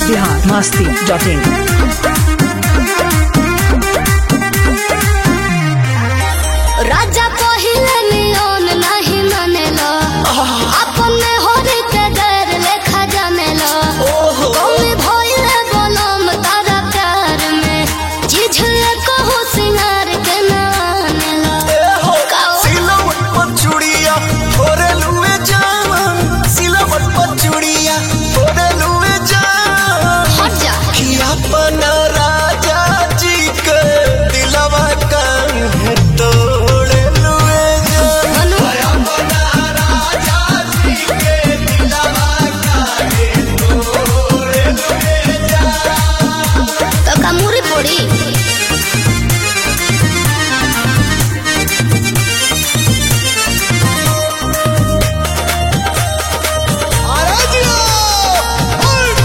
Bihar Masti dot in राजा पहिले नियन नहीं मानेला अपन होरी के गैर लेखा जानेला कौन भइले बनम तारा प्यार में जिझले कहो सिंगार के ना आनेला काओ सिलवट पर चूड़िया फोरे लुए जान सिलवट पर चूड़िया फोरे लुए जान हट जा कि अपना राजा जी के दिलवा काहे तोड़े लुए जान मनु अपना राजा जी के दिलवा काहे तोड़े लुए जान तो कमूरी पड़ी अरे जियो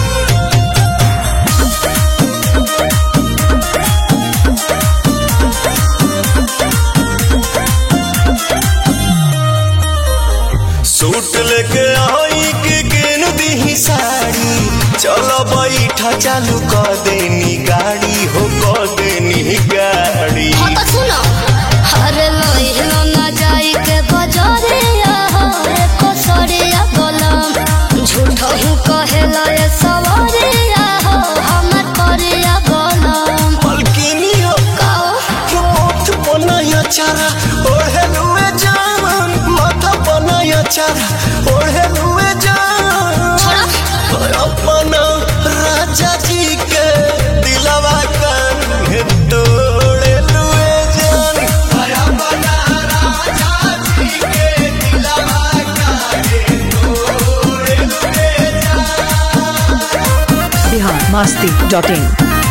सूट लेके आई के गेन दी साड़ी चलो बैठा चालू कर देनी गाड़ी हो कर देनी गाड़ी हाँ तो सुनो अरे लोहिलो ना जाई के बजारे रे कसरिया गलम झूठो हूँ कहेला ये सवारे हो हमर करिया गलम मलकिनी हो काओ होठ बनाया चारा ओढ़े लुए जान माथा बनाया चारा ओढ़े लुए जान छोड़ा अपना राजा जी के दिलवा काहे तोड़े लुए जान अपना राजा जी के दिलवा काहे तोड़े लुए जान बिहार मस्ती डॉट इन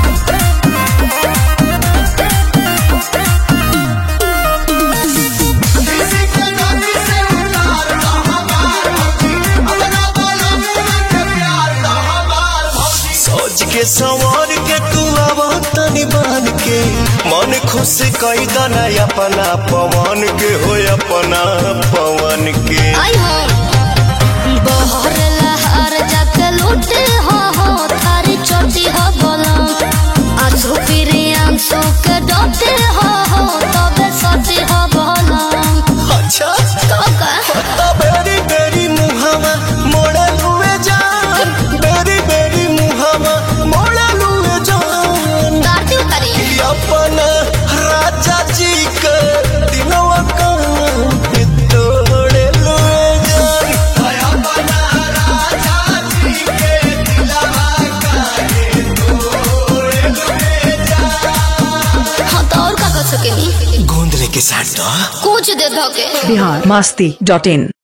किसी के गति से उतार दो हमार भौजी अपना बोलो मुँह के प्यार दो हमार भौजी सोच के संवर के तू आवा तनी बन के मन खुश कई दना अपना पवन के हो अपना पवन के आई हो बहर लहर जाके लूटे हो हो थारी चोटी हो गलम आंसू फिरी आंसू के डोटे हो हो तबे सटी हो गलम अच्छा तो का तो बेरी बेरी मुहावा मोड़ा लुए जान बेरी बेरी मुहावा मोड़ा लुए जान दारती उतारी कि अपना राजा जी के दिनवा काहे तोड़े लुए जान अपना राजा जी के दिलवा काहे तोड़े लुए जान हाँ तो और का कर सकेनी गोंद लेके साथ दो कुछ दे धोके बिहार मस्ती डॉट इन